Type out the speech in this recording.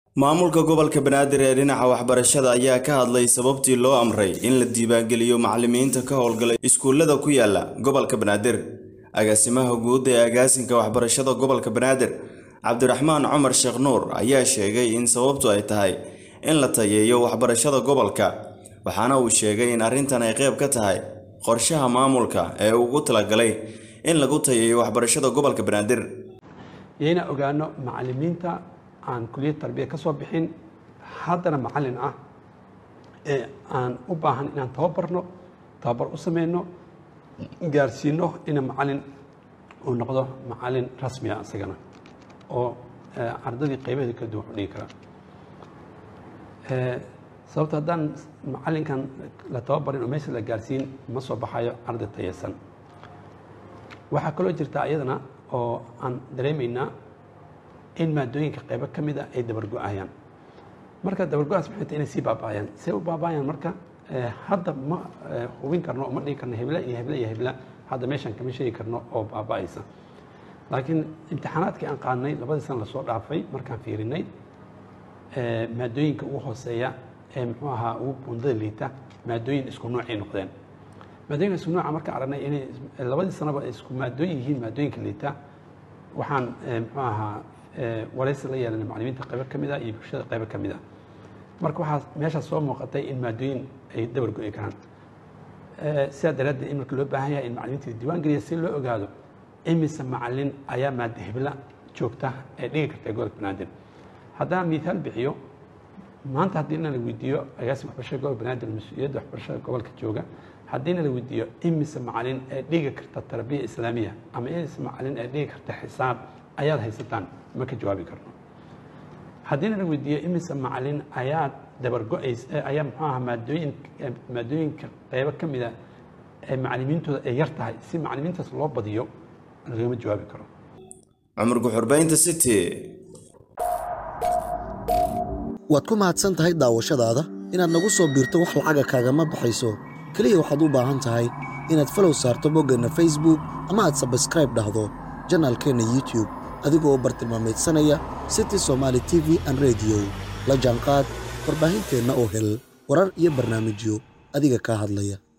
maamulka gobolka banaadir ee dhinaca waxbarashada ayaa ka hadlay sababtii loo amray in la diiwaangeliyo macalimiinta ka howlgalay iskuullada ku yaala gobolka banaadir agaasimaha guud ee agaasinka waxbarashada gobolka banaadir cabdiraxmaan cumar sheekh nuur ayaa sheegay in sababtu ay tahay in la tayeeyo waxbarashada gobolka waxaana uu sheegay in arrintan ay qayb ka tahay qorshaha maamulka ee ugu talagalay in lagu tayeeyo waxbarashada gobolka banaadir yayna ogaano macalimiinta aan kuliyad tarbiya ka soo bixin haddana macalin ah ee aan u baahan inaan tababarno tababar u sameyno gaarsiino ina macalin uu noqdo macalin rasmi ah isagana oo ardadii qaybaheeda kala duwan u dhigi kara sababto haddaan macalinkan la tababarin oo meesha la gaarsiin ma soo baxayo arday tayeysan waxaa kaloo jirta iyadana oo aan dareemaynaa in maadooyinka qaybo ka mid a ay dabargo-ayaan marka dabargo-aas maxay tahay inay sii baaba'ayaan see u baaba'ayaan marka hadda ma hubin karno oo ma dhigi karno hebla iyo hebla iyo hebla hadda meeshaan kama sheegi karno oo baaba'aysa laakiin imtixaanaadkii aan qaadnay labadii sana lasoo dhaafay markaan fiirinay maadooyinka ugu hooseeya ee muxuu ahaa ugu bundada liita maadooyin isku noocay noqdeen maadooyinka isku nooca markaan aragnay inay labadii sanaba isku maadooyin yihiin maadooyinka liita waxaan muxuu ahaa waraysi la yeelanay macalimiinta qaybo ka mid ah iyo bulshada qaybo ka mid ah marka waxaa meeshaas soo muuqatay in maadooyin ay dabar go-i karaan sidaa daraaddeed in marka loo baahan yahay in macalimiinta diiwaan geliya si loo ogaado imise macalin ayaa maada hebla joogta ee dhigi karta gobolka banaadir haddaan miihaal bixiyo maanta haddii na la weydiiyo agaasim waxbarashada gobolka banaadir mas-uuliyadda waxbarashada gobolka jooga haddiina la weydiiyo imise macalin ee dhigi karta tarbiya islaamiya ama imise macalin ee dhigi karta xisaab ayaad haysataan ma ka jawaabi karno haddiina la weydiiyo imise macalin ayaad dabargo-ays ayaa muxuu aha maadooyin maadooyinka qaybo ka mida ee macalimiintooda ay yar tahay si macalimiintaas loo badiyo lagama jawaabi karo cumar guxurbaynta city waad ku mahadsan tahay daawashadaada inaad nagu soo biirto wax lacaga kaagama baxayso keliya waxaad u baahan tahay inaad falow saarto boggeenna facebook ama aad sabskraib dhahdo janaalkeenna youtube adigoo bartilmaameedsanaya city somaali t v an rediyo la jaanqaad warbaahinteenna oo hel warar iyo barnaamijyo adiga kaa hadlaya